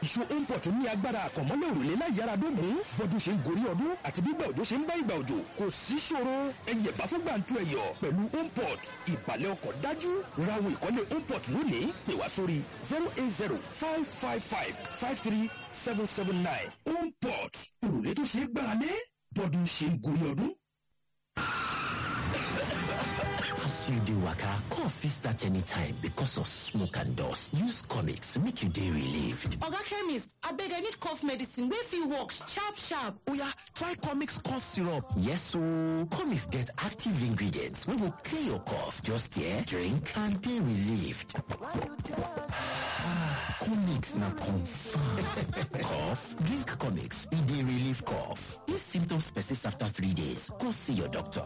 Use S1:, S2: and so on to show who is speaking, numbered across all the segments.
S1: ìṣó import ní agbára àkànmọ́lẹ̀ òrùlé láì yára dógùn bọ́dún ṣe ń gorí ọdún àti bí ìgbà òjò ṣe ń bá ìgbà òjò kò sí ṣòro ẹyẹ bá fún gbàǹtu ẹ̀yọ̀ pẹ̀lú import ìbàlẹ̀ ọkọ̀ dájú rawo ìkọ́lé import lónìí pè wá sórí zero eight zero five five five five three seven seven nine import òrùlé tó ṣe é gbára lé bọ́dún ṣe ń gorí ọdún.
S2: As you dey waka, cough fit start anytime because of smoke and dust. Use comics make you dey relieved.
S3: Oga chemist, abeg I need cough medicine wey fit work sharp sharp.
S2: Oya, try comics cough syrup. Yes ooo, comics get active ingredients wey go clear your cough. Just here, drink and dey relieved. comics na confirm. cough? Drink comics, e dey relieve cough. If symptoms persist after three days, go see your doctor.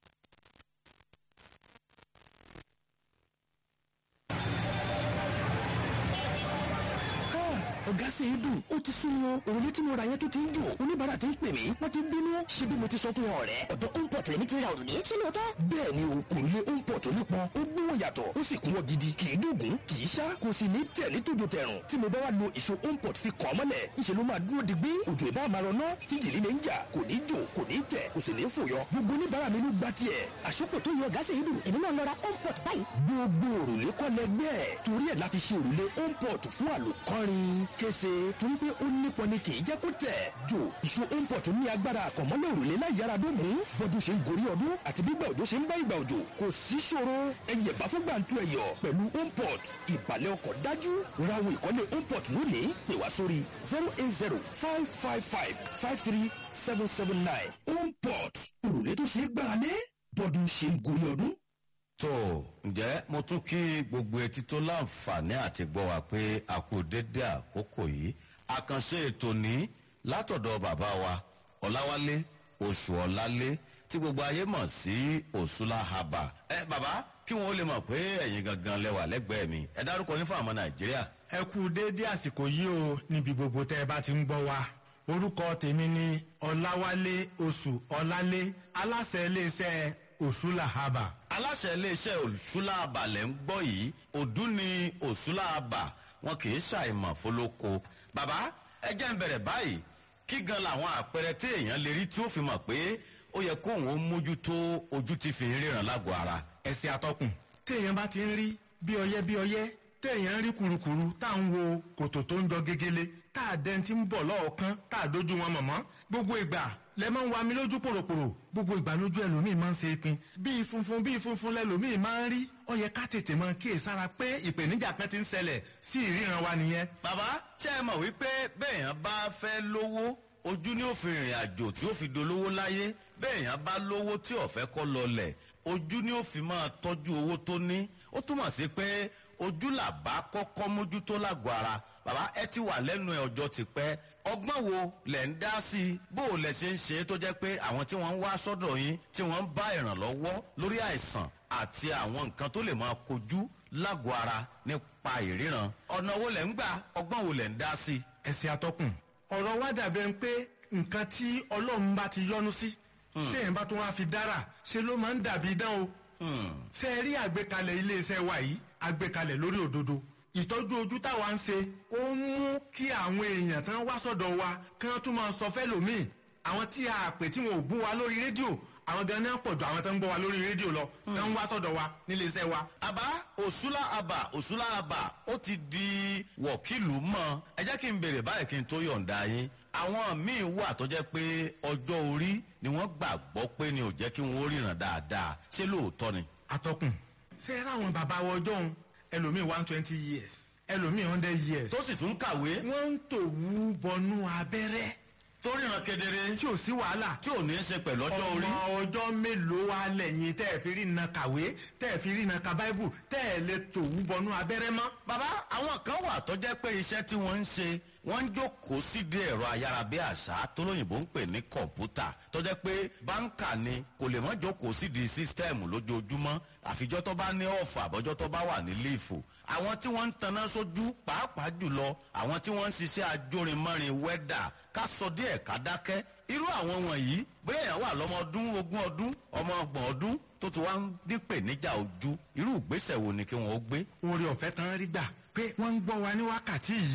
S1: ọ̀gá ṣe é dùn ó ti sún wọn òrùlé tí mo ra yẹn tó ti ń jò oníbàárà ti ń pè mí wọ́n ti ń bínú ṣé bí mo ti sọ fún ọ rẹ̀.
S4: ọ̀dọ̀ import lèmi ti ra òrùlé ṣé lóòótọ́.
S1: bẹ́ẹ̀ ni o òrùlé import onípọn ó gbówó yàtọ̀ ó sì kún wọ́n gidi kì í dùgún kì í ṣá kò sì ní tẹ̀ ní tòjò tẹ̀rùn tí mo bá wà lo ìṣó import fi kàn mọ́lẹ̀ ìṣe ló máa dúró digbí òjò ìbá máa rọ náà tí jìlí lè ń jà kò ní jò kò ní tẹ̀ kò sì ní fòyọ gbogbo oníbàárà mi ló gba tiẹ̀.
S4: àṣọpọ̀ tó yọ ọ̀gá ṣe é dùn èmi náà lọ ra import báyìí.
S1: gbogbo òrùlé kọ́ lẹgbẹ́ ẹ̀ torí ẹ̀ la fi ṣe òrùlé import fún àlòkọ́rin kése torí pé ó nípọn ni kì í jẹ́ kó tẹ̀. jò ìṣó import ní agbára àkànmọ́lẹ̀ òrùlé láì yára dógùn bọ́dún ṣe ń gorí ọdún àti bí ìgbà òjò ṣe ń bá ìgbà òjò kò sí ṣòro ẹyẹ bá fún gbàǹtu ẹ̀yọ̀ pẹ̀lú import ìbàlẹ̀ ọkọ̀ dájú rawo ìkọ́lé import lónìí pè wá sórí zero eight zero five five five five three seven seven nine import òrùlé tó ṣe é gbára lé bọ́dún ṣe ń gorí ọdún.
S5: tó ǹjẹ́ mo tún kí gbogbo etí tó láǹfààní àti gbọ́ wa pé a kú dédé àkókò yìí àkànṣe ètò ní látọ̀dọ̀ bàbá wa ọ̀làwálé oṣù ọ̀làlé tí gbogbo ayé mọ̀ sí òṣùlá haba ẹ bàbá kí wọn ó lè mọ̀ pé ẹ̀yin gangan lẹ́wà lẹ́gbẹ̀ẹ́ mi ẹ dárúkọ yín fún àwọn nàìjíríà.
S6: ẹ kú déédé àsìkò yìí o níbi gbogbo tẹ́ ẹ bá ti ń gbọ́ wa orúkọ tèmi ni ọ̀làwálé oṣù ọ̀làlé aláṣẹ iléeṣẹ́ òṣùlà haba.
S5: aláṣẹ iléeṣẹ́ òṣùlá haba lẹ́ ń gbọ́ yìí ọdún ni òṣùlá haba wọn kì í ṣàìmọ̀ fọlọ́kọ. bàbá ẹ jẹ́ ń bẹ̀rẹ̀ báyìí kí gan làwọn àpẹẹrẹ tí èèyàn lè rí tí ó fi mọ̀ pé ó yẹ kóun ó mójútó ojú tí fi ń ríran lágọ̀ọ́ ara.
S6: ẹsẹ̀ atọ́kùn téèyàn bá ti ń rí bí ọyẹ́ bí ọyẹ́ téèyàn ń rí kurukuru tá à ń wo kòtò tó ń jọ gegele tá a dẹ́n ti ń bọ̀ lọ́ọ̀kan tá a dojú wọn mọ̀mọ́ gbogbo ìgbà lẹ máa ń wa mi lójú pòròpòrò gbogbo ìgbà lójú ẹlòmíì máa ń ṣe pin bíi funfun bíi funfun lẹlòmíì máa ń rí ó yẹ ká tètè máa kíyèsára pé ìpèníjà kan ti ń ṣẹlẹ̀ sí ìríran wa nìyẹn.
S5: bàbá ṣe é mọ̀ wípé bẹ́ẹ̀yàn bá fẹ́ lówó ojú ni ó fi rìnrìn àjò tí ó fi dolówó láyé bẹ́ẹ̀yàn bá lówó tí ọ̀fẹ́ kọ́ lọlẹ̀ ojú ni ó fi máa tọ́jú owó tó ní ó túmọ̀ sí pé ojú làbá kọ́kọ́ mójútó lágọ̀ọ́ ara bàbá ẹ ti wà lẹ́nu ẹ̀ ọjọ́ ti pẹ́ ọgbọ́n wo lẹ̀ ń dá sí i bó o lẹ̀ ṣe ń ṣe é tó jẹ́ pé àwọn tí wọ́n ń wá sọ́dọ̀ yín tí wọ́n ń bá ìrànlọ́wọ́ lórí àìsàn àti àwọn nǹkan tó lè máa kojú lágọ̀ọ́ ara nípa ìríran ọ̀nà wo lẹ̀ ń gbà ọgbọ́n wo lẹ̀ ń dá sí i.
S6: ẹsẹ̀ atọ́kùn ọ̀rọ̀ wa dàbẹ̀ ń pé nǹkan tí ọlọ́run bá ti yọ́nú sí téèyàn bá tún wá fi dára ṣe ló máa ń dàbí idán o ṣe rí àgbékalẹ̀ iléeṣẹ́ wa yìí àgbékalẹ̀ lórí òdodo ìtọ́jú ojú táwa ń ṣe ó ń mú kí àwọn èèyàn tán wá sọ́dọ̀ wa kí wọ́n tún máa sọ fẹ́lòmíì àwọn tí a pè tí wọn ò gbọ́ wa lórí rédíò àwọn gan ní àpọ̀jù àwọn tó ń gbọ́ wa lórí rédíò lọ tó ń wá sọ́dọ̀ wa nílé iṣẹ́ wa.
S5: àbá òṣùlá àbà òṣùlá àbà ó ti di wọ̀kìlù mọ́ ẹ jẹ́ kí n bèrè báyìí kí n tó yọ̀ǹda yín àwọn míì wà tó jẹ́ pé ọjọ́ orí ni wọ́n gbàgbọ́ pé ni ò jẹ́ kí wọ́n ríran dáadáa ṣé lóòótọ́ ni.
S6: atọ́kùn ṣe é ráwọn bàbá wa ọjọ́ òun ẹlòmíì one twenty years ẹlòmíì hundred years.
S5: tó sì tún kàwé.
S6: wọ́n ń tòwú bọnú abẹ́rẹ́
S5: tó ríran kedere.
S6: tí ò sí wàhálà.
S5: tí ò ní í ṣe pẹ̀lú ọjọ́ orí.
S6: ọmọ ọjọ́ mélòó wa lẹ́yìn tẹ́ ẹ̀ fi rí iná kàwé tẹ́ ẹ̀ fi rí iná ka báíbù tẹ́ ẹ̀ lè tòwú bọnú abẹ́rẹ́ mọ́.
S5: bàbá àwọn kan wà tó jẹ́ pé iṣẹ́ tí wọ́n ń ṣe wọ́n ń jókòó sídìí ẹ̀rọ ayárabíàṣá tó lóyìnbó ń pè ní kọ̀ǹpútà tó jẹ́ pé báńkà ni kò lè mọ́ jókòó sídìí sísítẹ́ẹ̀mù lójoojúmọ́ àfijọ́ tó bá ní ọ̀fà àbọ̀jọ́ tó bá wà ní líìfù àwọn tí wọ́n ń taná sójú pàápàá jùlọ àwọn tí wọ́n ń ṣiṣẹ́ ajórinmọ́rin wẹ́dà ká sọ díẹ̀ ká dákẹ́ irú àwọn wọ̀nyí bóyá èèyàn wà lọ́mọ ọdún ogún ọdún ọmọ ọgbọ̀n ọdún tó ti wá ń dípè níjà ojú irú ìgbésẹ̀ wo ni kí wọ́n ó gbé.
S6: oore ọ̀fẹ́ tán rí gbà pé wọ́n ń gbọ́ wa ní wákàtí yìí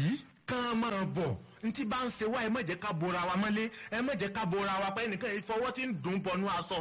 S6: kán máa bọ̀ ntí bá ń ṣe wá ẹ má jẹ́ ká bora wa mọ́lé ẹ má jẹ́ ká bora wa pé ẹnìkan ìfọwọ́ tí ń dùn bọnú aṣọ.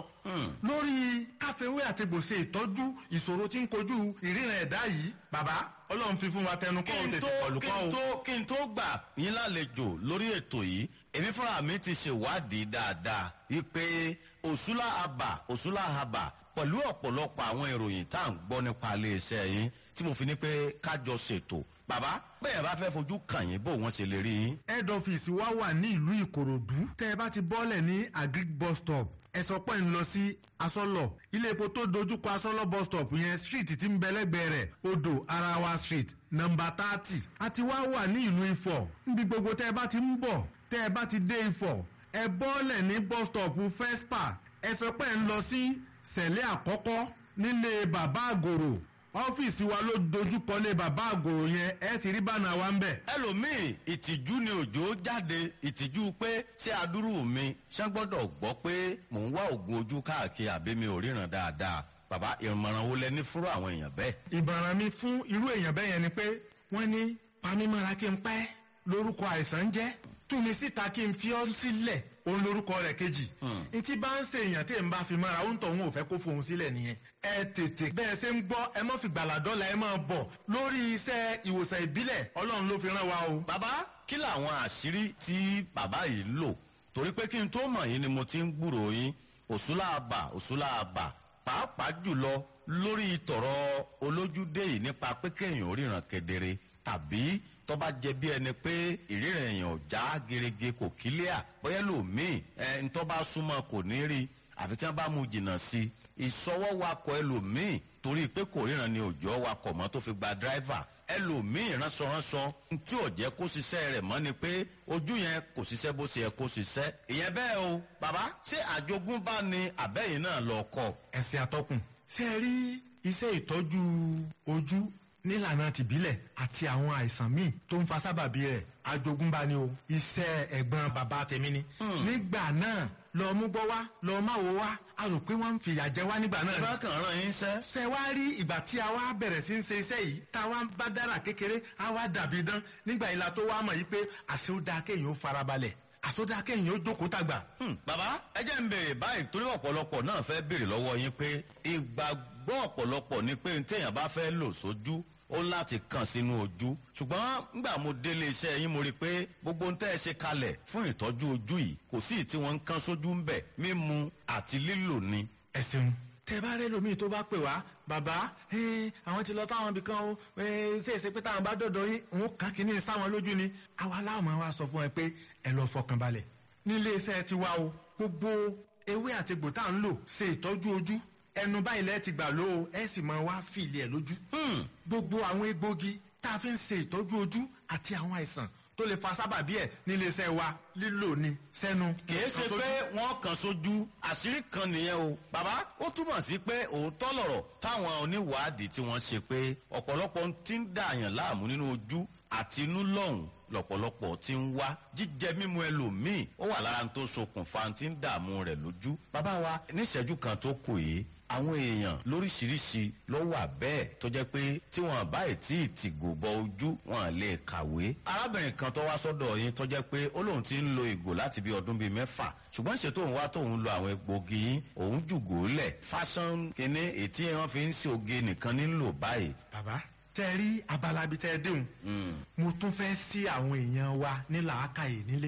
S6: lórí káfíwé àti gbòsè ìtọ́jú ìṣòro tí ń kojú ìríran ẹ̀dá yìí bàbá ọlọ́run fi fún wa tẹnu kọ́ ò
S5: kí n
S6: tètè
S5: tó
S6: kọlù
S5: kí
S6: kọ́
S5: n
S6: o.
S5: tó kí n tó gbà yín lálejò lórí ètò yìí èmi fúnra mi ti ṣèwádìí dáadáa wípé òṣùlá àbà òṣùlá àbà pẹ̀lú ọ̀pọ̀lọpọ̀ àwọn ìròyìn tá à ń gbọ́ nípa iléeṣẹ́ yín tí mo fi ní pé kájọ ṣètò bàbá bẹ́ẹ̀ bá fẹ́ fojú kàn yín bó wọ́n ṣe lè rí yín.
S6: head office wa wà ní ìlú ìkòròdú tẹ́ ẹ bá ti bọ́lẹ̀ ní agric bus stop ẹ sọ pé ń lọ sí asọ́lọ̀ ilé epo tó dojúkọ asọ́lọ̀ bus stop yẹn street tí ń bẹ lẹ́gbẹ̀ẹ́ rẹ̀ odò arawa street nọmba thirty àti wá wà ní ìlú ifọ̀ níbi gbogbo tẹ́ ẹ bá ti ń bọ̀ tẹ́ ẹ bá ti dé ifọ̀ ẹ bọ́lẹ̀ ní bus stop fespa ẹ sọ pé ń lọ sí sẹ̀lẹ̀ àkọ́kọ́ nílé bàbá àgòrò ọ́fíìsì wa ló dojúkọlé bàbá àgòrò yẹn ẹ ti rí bánà wa ń bẹ̀.
S5: ẹlòmíì ìtìjú ni òjò jáde ìtìjú pé ṣé adúrú mi ṣé gbọ́dọ̀ gbọ́ pé mò ń wá oògùn ojú káàkiri àbí mi ò ríran dáadáa bàbá ìmọ̀ràn wo lẹ ní fúrú àwọn èèyàn bẹ́ẹ̀.
S6: ìbàràn mi fún irú èèyàn bẹ́ẹ̀ yẹn ni pé wọ́n ní pamímọ́ra kí n pẹ́ lórúkọ àìsàn ń jẹ́ tú mi síta kí n fi ọ́ sílẹ̀ òun lórúkọ rẹ̀ kejì ntí bá ń ṣe èèyàn tí n bá fi mọ́ra òun tọ̀hún ò fẹ́ kó fohùn sílẹ̀ nìyẹn ẹ tètè bẹ́ẹ̀ ṣe ń gbọ́ ẹ má fi gbàládọ́là ẹ máa bọ̀ lórí iṣẹ́ ìwòsàn ìbílẹ̀ ọlọ́run ló fi rán wa o.
S5: bàbá kí làwọn àṣírí tí bàbá yìí lò torí pé kí n tó mọ̀ yín ni mo ti ń gbúrò yín òṣùlá àbà òṣùlá àbà pàápàá jùlọ lórí tọ̀rọ̀ olójúdé yìí nípa pé kéèyàn ò ríran kedere tàbí tó bá jẹ bí ẹni pé ìríran èèyàn ò já gerege kò kílíà bóyá lòmíì ẹ ń tó bá súnmọ́ kò ní rí àfi tí wọ́n bá mú jìnnà sí i ìsọwọ́ wakọ̀ ẹlòmíì torí pé kò ríran ni òjò wakọ̀ mọ́ tó fi gba dráìvà ẹlòmíì ránṣọránṣọ tí ò jẹ́ kó ṣiṣẹ́ rẹ̀ mọ́ ni pé ojú yẹn kò ṣiṣẹ́ bó ṣe yẹ kó ṣiṣẹ́ ìyẹn bẹ́ẹ̀ o bàbá ṣé àjogúnbá ni àbẹ́yìn náà lọ kọ́
S6: ẹ̀sìn àtọkùn ṣe rí iṣẹ́ ìtọ́jú ojú nílànà tìbílẹ̀ àti àwọn àìsàn míì tó ń fa sábàbí rẹ̀ àjogúnbá ni o iṣẹ́ ẹ̀gbọ́n bàbá tèmi ni. nígbà náà lọ mú gbọ́ wá lọ má wo wá a rò pé wọ́n ń fìyà jẹ wá nígbà náà ni.
S5: bá kàn rán yín sẹ́.
S6: ṣe wá rí ìgbà tí a wá bẹ̀rẹ̀ sí ń ṣe iṣẹ́ yìí tá a wá bá dára kékeré a wá dàbí dán nígbà ìlà tó wá mọ̀ yìí pé àṣẹ ó dáa kéèyàn ó farabalẹ̀ àṣẹ ó dáa kéèyàn ó jókòó tàgbà.
S5: Hmm, bàbá ẹ jẹ́ ń béèrè báyìí torí ọ̀pọ̀lọpọ̀ náà fẹ́ béèrè lọ́wọ́ yín pé ìgbàgbọ́ ọ̀pọ̀lọpọ̀ ni pé téèyàn bá fẹ́ lò sójú ó láti kàn sínú ojú ṣùgbọ́n ngbà mo délé iṣẹ́ yín mo rí i pé gbogbo ń tẹ́ ẹ ṣe kalẹ̀ fún ìtọ́jú ojú yìí kò sí ì tí wọ́n ń kán sójú ń bẹ̀ mímu àti lílò ni.
S6: ẹ ṣeun tẹ bá rẹ lómi tó bá pè wá bàbá eh, àwọn ti lọ táwọn ibì kan o eh, ṣe é ṣe pé táwọn bá dọ̀dọ̀ yín òun kàn kínní sáwọn lójú ni àwa láwọn máa wá sọ fún ẹ pé ẹ lọ fọkàn balẹ̀ nílé iṣẹ́ tiwa o gbogbo ewé àti egbò tá à ń lò ṣe ìtọ́jú ojú ẹnu báyìí lẹ́ẹ̀ ti gbà ló o ẹ sì máa wá fìlì ẹ̀ lójú gbogbo àwọn egbògi tá a fi ń ṣe ìtọ́jú ojú àti àwọn àìsàn tó lè fa sábàbí ẹ̀ nílé iṣẹ́ wa lílò ni sẹ́nu.
S5: kìí ṣe pé wọ́n kàn sójú àṣírí kan nìyẹn o bàbá ó túmọ̀ sí pé òótọ́ lọ̀rọ̀ táwọn oníwàádìí tí wọ́n ṣe pé ọ̀pọ̀lọpọ̀ ti ń dààyàn láàmú nínú ojú àti inú lọ́hùn lọ̀pọ̀lọpọ̀ ti ń wá jíjẹ mímu ẹlòmíì ó wà lára tó ṣokùnfà tí ń dààmú rẹ̀ lójú. bàbá wa níṣẹ́jú kan tó kù yìí àwọn èèyàn lóríṣiríṣi ló wà bẹ́ẹ̀ tó jẹ́ pé tí wọ́n bá tí ì tìgò bọ ojú wọn lè kàwé. arábìnrin kan tó wá sọ́dọ̀ yín tó jẹ́ pé ó lóun ti ń lo ìgò láti bí ọdún bíi mẹ́fà ṣùgbọ́n ṣe tóun wá tóun lo àwọn egbògi yín òun jùgò lẹ̀ fashion kínní ètí wọn fi ń ṣe oge nìkan nílò báyìí.
S6: bàbá tẹ rí abala bíi tẹ déhùn mo tún fẹ́ sí àwọn èèyàn wa ní làákàyè nílé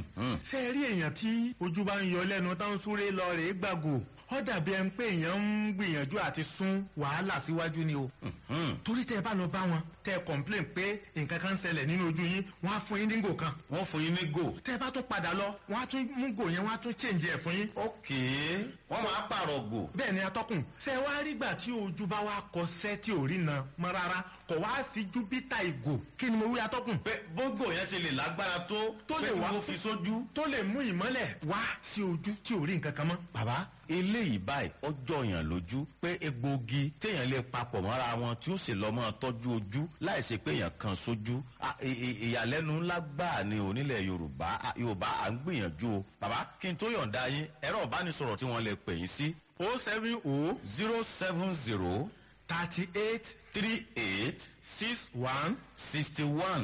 S6: ṣé rí èèyàn tí ojú bá ń yọ lẹ́nu tó ń súré lọ rèé gbàgò ó dàbí ẹni pé èèyàn ń gbìyànjú àti sún wàhálà síwájú ni o torí tẹ bá lọ bá wọn tẹ complain pé nǹkan kan ń ṣẹlẹ̀ nínú ojú yín wọ́n á fún yín ní gò kan
S5: wọ́n fún yín ní gò.
S6: tẹ bá tún padà lọ wọ́n á tún mú gò yẹn wọ́n á tún change ẹ̀ fún yín
S5: ókè wọ́n máa pààrọ̀ gò.
S6: bẹ́ẹ̀ ni atọ́kùn ṣe wá rígbà tí ojú bá wá kọsẹ́ tí ò rí na mọ́ rárá kò wá sí júpítà ìgò kí ni mo wí atọ́kùn
S5: pé bógò yẹn ṣe lè lágbára tó
S6: Tó lè
S5: pé kí
S6: wá
S5: wọ́n fi sójú.
S6: tó lè mú ìmọ́lẹ̀ wá sí ojú tí ò rí nǹkan kan mọ́.
S5: bàbá eléyìí báyìí ọjọ́ yàn lójú pé egbòogi téèyàn lè papọ̀ mọ́ra wọn tí ó sì lọ́ mọ́ tọ́jú ojú láì ṣe pé èèyàn kan sójú À, ì- ì- ìyàlẹ́nu ńlá gbáà ni onílẹ̀ yorùbá À, yorùbá à ń gbìyànjú o bàbá kí n tó yọ̀ǹda yín ẹ̀rọ ìbánisọ̀rọ̀ tí wọ́n lè pè yín sí
S6: o seven o
S5: zero seven zero
S6: thirty eight
S5: three eight
S6: six one
S5: sixty one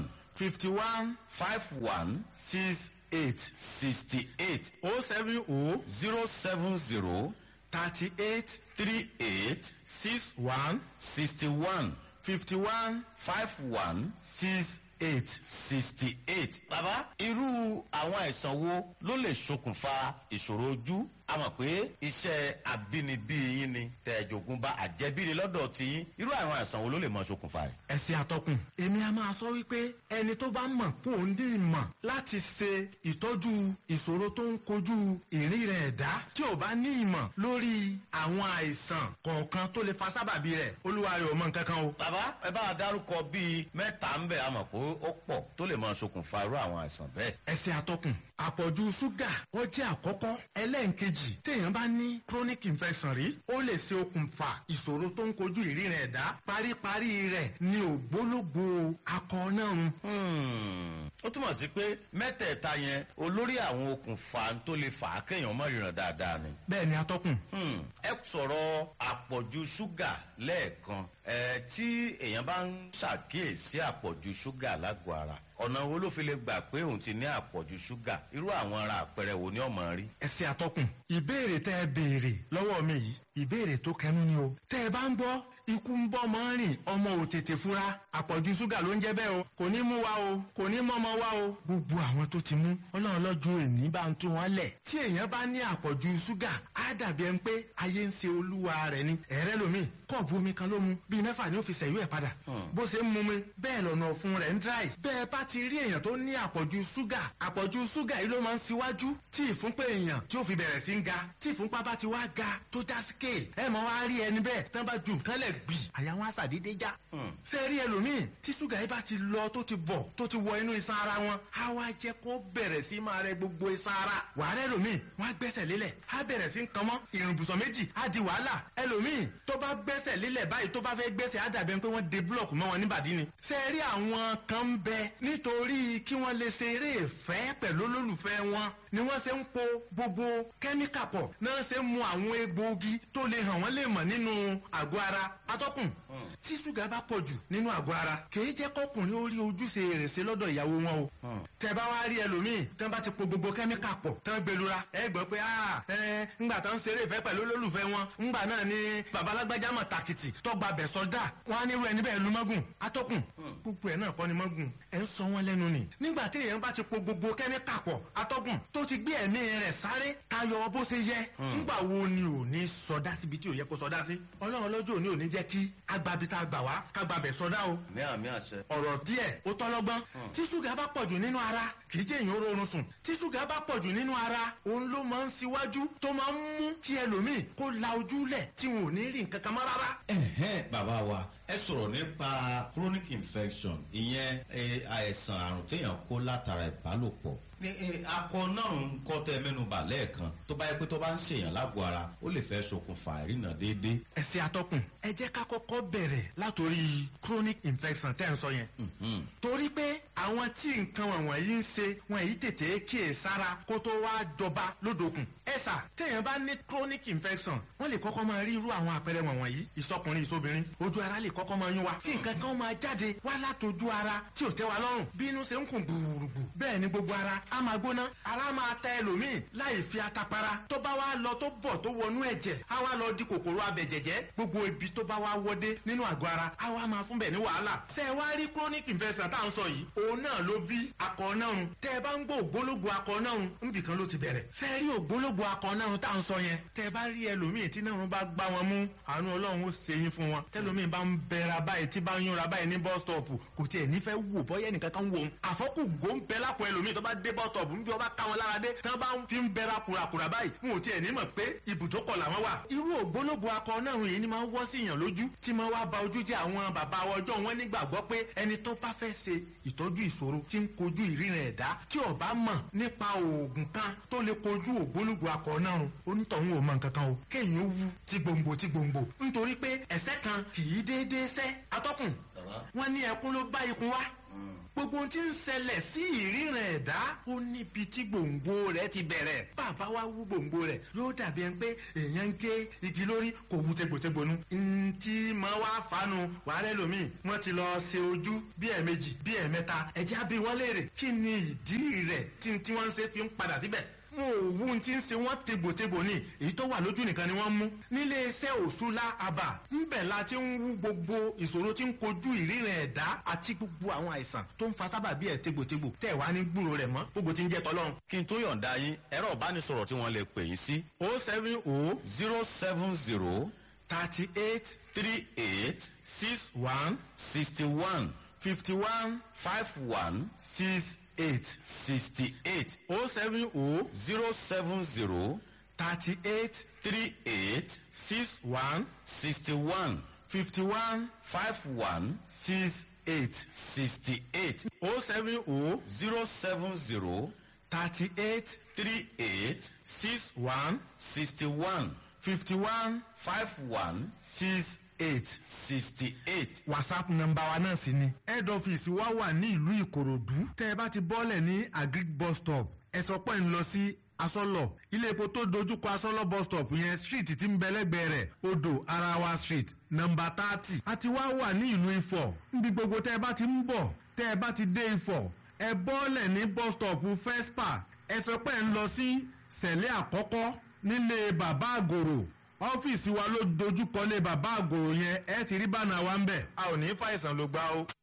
S6: fifty one
S5: five one
S6: six eight
S5: sixty eight
S6: o seven o
S5: zero seven zero
S6: thirty eight
S5: three eight
S6: six one
S5: sixty one
S6: fifty one
S5: five one
S6: six eight.
S5: sixty eight. bàbá irú àwọn àìsàn wo ló lè ṣokùnfà ìṣòro ojú a mọ̀ pé iṣẹ́ àbínibí yín ni tẹ̀jọ̀gùn bá àjẹbíni lọ́dọ̀ tí yín irú àwọn àìsàn wo ló lè mọ ṣokùnfà rẹ̀.
S6: ẹ̀sìn àtọkùn èmi a máa sọ wípé ẹni tó bá mọ̀ kó o ní ìmọ̀ láti ṣe ìtọ́jú ìṣòro tó ń kojú ìrìn rẹ̀ ẹ̀dá tí ò bá ní ìmọ̀ lórí àwọn àìsàn kọ̀ọ̀kan tó lè fa sábàbí rẹ̀ olúwa rẹ̀ ò mọ nǹkan kan o.
S5: bàbá ẹ bá a dárúkọ bíi mẹ́ta ń bẹ̀ a mọ̀ pé ó pọ̀ tó lè mọ ṣokùnfà irú àwọn àìsàn bẹ́ẹ̀.
S6: ẹ̀sìn àtọkùn àpọ̀jù ṣúgà ó jẹ́ àkọ́kọ́ ẹlẹ́ǹkejì téèyàn bá ní chronic infection rí ó lè ṣe okùnfà ìṣòro tó ń kojú ìríran ẹ̀dá paríparí rẹ̀ ní ògbólógbò akọ náà run.
S5: Hmm, ó túmọ̀ sí pé mẹ́tẹ̀ẹ̀ta yẹn olórí àwọn okùnfà tó lè fà á kéèyàn mọ̀ ìràn dáadáa ni.
S6: bẹ́ẹ̀ ni atọ́kùn
S5: Hmm, ẹ sọ̀rọ̀ àpọ̀jù ṣúgà lẹ́ẹ̀kan ẹ tí èèyàn bá ń ṣàkíyèsí àpọ̀jù ṣúgà lágọ̀ọ́ ara ọ̀nà wo ló fi lè gbà pé òun ti ní àpọ̀jù ṣúgà irú àwọn ara àpẹẹrẹ wo ni ọmọ rí.
S6: ẹ̀sìn àtọkùn ìbéèrè tẹ́ ẹ béèrè lọ́wọ́ mi yìí ìbéèrè tó kẹnu ni o tẹ́ ẹ bá ń gbọ́ ikú ń bọ́ mọ́ rìn ọmọ ò tètè fura àpọ̀jù ṣúgà ló ń jẹ́ bẹ́ẹ̀ o kò ní mú wa o kò ní mọ́mọ́ wa o gbogbo àwọn tó ti mú ọlọ́run lọ́jọ́ èní bá ń tún wọn lẹ̀ tí èèyàn bá ní àpọ̀jù ṣúgà á dàbí ẹni pé ayé ń ṣe olúwa rẹ̀ ni ẹ̀rẹ́ lomi kọ́ọ̀bù omi kan ló mu bíi mẹ́fà ni ó fi ṣẹ̀yú ẹ̀ padà bó ṣe ń mu mi bẹ́ẹ̀ lọ́nà ọ̀fun rẹ̀ ń dráì bẹ́ẹ̀ bá ti rí èèyàn tó ní àpọ̀jù ṣúgà àpọ̀jù ṣúgà yìí ló máa ń ṣíwájú tí ìfúnpá èèyàn tí ó fi bẹ̀rẹ̀ sí ń ga tí ìfúnpá bá ti wá ga tó já sí kéè ẹ mọ̀ wá rí ẹni bẹ́ẹ̀ tán bá ju nǹkan lẹ̀ gbì àyà wọn á ṣàdédé já. ṣé rí ẹlòmíì tí ṣúgà yìí bá ti lọ tó ti bọ̀ tó ti wọ inú iṣan ara wọn á wá jẹ́ kó bẹ̀rẹ̀ sí máa rẹ gbogbo iṣan ara wàhálà ẹlòmíì wọn á gbẹ́sẹ̀ lélẹ̀ á bẹ̀rẹ̀ sí ń kan mọ́ ìrùbùsọ̀ méjì á di wàhálà ẹlòmíì tó bá gbẹ́sẹ̀ lélẹ̀ báyìí tó bá fẹ́ gbẹ́sẹ̀ á dàbẹ̀ pé wọ́n de búlọ̀kù mọ́ wọn níbàdí ni. ṣé rí àwọn kan ń bẹ nítorí kí wọ́n lè ṣe eré ìfẹ́ pẹ̀lú olólùfẹ́ wọn ni wọ́n ṣe ń po gbogbo kẹ́míkà pọ̀ náà ṣe ń mu àwọn egbòogi tó lè hàn wọ́n lè mọ̀ nínú àgọ́ ara atọ́kùn tí ṣúgà bá pọ̀ jù nínú àgọ́ ara kìí jẹ́ kọkùnrin ó rí ojúṣe rẹ̀ ṣe lọ́dọ̀ ìyàwó wọn o tẹ bá wá rí ẹlòmíì tán bá ti po gbogbo kẹ́míkà pọ̀ tán gbẹlura ẹ gbọ́ pé ah ẹ ńgbà tán ń ṣeré ìfẹ́ pẹ̀lú olólùfẹ́ wọn ńgbà náà ni babalágbájá mọ̀ tàkìtì tọ́gba bẹ̀ sọ́dà wọn á nírú ẹni bẹ́ẹ̀ lu mọ́gùn atọ́kùn gbogbo ẹ̀ náà kọ́ ni mọ́gùn ẹ̀ ń sọ wọn lẹ́nu ni nígbà tí èèyàn bá ti po gbogbo kẹ́míkà pọ̀ atọ́kùn tó ti gbé ẹ̀mí rẹ̀ sáré tayọ bó ṣe yẹ ńgbà wo ni ò ní sọdá síbi tí ò yẹ kó sọdá sí ọlọ́run lọ́jọ́ òní ò ní jẹ́ kí agbabi tá a gbà wá kágbabẹ̀ sọdá o
S5: ní àmì àṣẹ.
S6: ọ̀rọ̀ díẹ̀ ó tọ́lọ́gbọ́n tí ṣúgà bá pọ̀jù nínú ara kì í jẹ́ èèyàn rọrùn sùn tí ṣúgà bá pọ̀jù nínú ara òun ló máa ń ṣíwájú tó máa ń mú kí ẹlòmíì kó la ojú lẹ̀ tí wọn ò ní rí nǹkan kan mọ́ rárá.
S5: ẹ̀hẹ́n bàbá wa ẹ sọ̀rọ̀ nípa chronic infection ìyẹn eh, àìsàn àrùn téèyàn kó látara ìbálòpọ̀ ní eh, akọ náà ń kọ́ tẹ mẹ́nuba lẹ́ẹ̀kan tó bá yẹ pé tó bá ń ṣèyàn lágọ̀ọ́ ara ó lè fẹ́ ṣokùnfà ìrìnà déédéé.
S6: ẹ̀sìn atọ́kùn ẹ jẹ́ ká kọ́kọ́ bẹ̀rẹ̀ látòrí chronic infection tẹ́ ń sọ yẹn. torí pé àwọn tí nǹkan wọ̀nyí ń ṣe wọn èyí tètè kíyè sára kó tó wá jọba lódòkun. ẹ̀sà téèyàn bá ní chronic infection wọ́n lè kọ́kọ́ máa rí irú àwọn àpẹẹrẹ wọ̀nyí ìsọkùnrin ìsobìnrin ojú ara lè kọ́kọ́ máa yún wa kí nǹkan kan máa jáde wá látòjú ara tí ò tẹ́ wa lọ́rùn bí inú ṣe ń kùn gbùrùgbù bẹ́ẹ̀ ni gbogbo ara á máa gbóná ara máa tẹ ẹlòmíì láì fi atapara tó bá wá lọ tó bọ̀ tó wọnú ẹ̀jẹ̀ á wá lọ di kòkòrò abẹ̀jẹ̀jẹ̀ gbogbo ibi tó bá wá wọdé nínú àgọ́ ara á wá máa fún bẹ̀ ní wàhálà ṣé ẹ wá rí chronic infection tá à ń sọ yìí òun náà ló bí akọ nárun tẹ́ ẹ bá ń gbọ́ ògbólógbò akọ nárun níbì kan ló ti bẹ̀rẹ̀ ṣé ẹ rí ògbólógbò akọ nárun tá à ń sọ yẹn tẹ́ ẹ bá rí ẹlòmíì tí nárun bá gbá wọn mú àánú ọlọ́run ó ṣe yín fún wọn tẹ́lòmíì bá ń bẹ̀rẹ̀ báyìí tí bá ń yúnra báyìí ní bus stop kò tiẹ̀ nífẹ̀ẹ́ wò bọ́yẹ́ nìkan kan wò ó àfọ́kù gòńbẹ́ lápò ẹlòmíì tó bá dé bus stop níbi ọba ká wọn lára dé tí wọn bá fi ń bẹra kùràkùrà báyìí wọn ò tiẹ̀ ní mọ̀ pé ibùdókọ̀ làwọn wà. irú ògbólógbò akọ náà yìí ni máa ń wọ́ sí yàn lójú tí máa wá ba ojú jẹ́ àwọn bàbá ọjọ́ wọn nígbàgbọ́ pé ẹni tó bá fẹ́ ṣe ìtọ́jú ìṣòro tí ń kojú ìríran ẹ̀dá tí ó bá mọ̀ nípa oògùn kan tó lè kojú ògbólógbò akọ náà run onítọ̀hún ò mọ̀ nǹkan kan o kéèyàn ó wú ti gbòǹgbò ti gbòǹgbò nítorí pé ẹ̀sẹ̀ kan kì í déédéé sẹ́ atọ́kùn wọn ní ẹkún ló bá ikun wá gbogbo ohun tí ń ṣẹlẹ̀ sí ìríran ẹ̀dá ó níbi tí gbòǹgbò rẹ̀ ti bẹ̀rẹ̀ bàbá wa wú gbòǹgbò rẹ̀ yóò dàbí ẹni pé èèyàn ń gé igi lórí kò wú tegbòtegbònú. ntí máa wá fanu wàhálẹ́ lomi wọ́n ti lọ ṣe ojú bí ẹ̀ẹ̀mejì bí ẹ̀ẹ̀mẹ́ta ẹ̀jẹ̀ á bí wọ́n léèrè kí ni ìdí rẹ̀ tí tí wọ́n ń ṣe fi ń padà síbẹ̀ wọn ò wú tí ń ṣe wọn tegbòtegbò ní èyí tó wà lójú nìkan ni wọ́n mú nílé iṣẹ́ òṣùlá àbà ńbẹ̀ la ti ń wú gbogbo ìṣòro tí ń kojú ìríran ẹ̀dá àti gbogbo àwọn àìsàn tó ń fa sábàbí ẹ̀ tegbòtegbò tẹ̀ wá ní gbúrò rẹ̀ mọ́ gbogbo tí ń jẹ́ tọ́lọ́run.
S5: kí n tó yọ̀ǹda yín ẹ̀rọ ìbánisọ̀rọ̀ tí wọ́n lè pè yín sí
S6: o seven o
S5: zero seven zero
S6: thirty eight
S5: three eight
S6: six one
S5: sixty one
S6: fifty one
S5: five one
S6: six eight
S5: sixty eight
S6: o seven o
S5: zero seven zero
S6: thirty eight
S5: three eight
S6: six one
S5: sixty one
S6: fifty one
S5: five one
S6: six eight
S5: sixty eight
S6: o seven o
S5: zero seven zero
S6: thirty eight
S5: three eight
S6: six one
S5: sixty one
S6: fifty one
S5: five one
S6: six eight.
S5: sixty eight.
S6: whatsapp nọ́mbà wa náà sì ni. head office wa wà ní ìlú ìkòròdú. tẹ́ ẹ bá ti bọ́lẹ̀ ní agric bus stop ẹ sọ pé ń lọ sí asọ́lọ̀ ilé epo tó dojúkọ asọ́lọ̀ bus stop yẹn street tí ń bẹ lẹ́gbẹ̀ẹ́ rẹ̀ odò arawa street nọ́mbà thirty. a ti wá wà ní ìlú ifọ̀ níbi gbogbo tẹ́ ẹ bá ti ń bọ̀ tẹ́ ẹ bá ti dé ifọ̀ ẹ bọ́lẹ̀ ní bus stop fespa ẹ sọ pé ń lọ sí sẹ̀lẹ̀ àkọ́kọ́ nílé bàbá àgòrò ọ́fíìsì wa ló dojúkọ lé bàbá àgòrò yẹn ẹ ti rí bánà wa ń bẹ̀. a ò ní fàìsàn ló gbá o.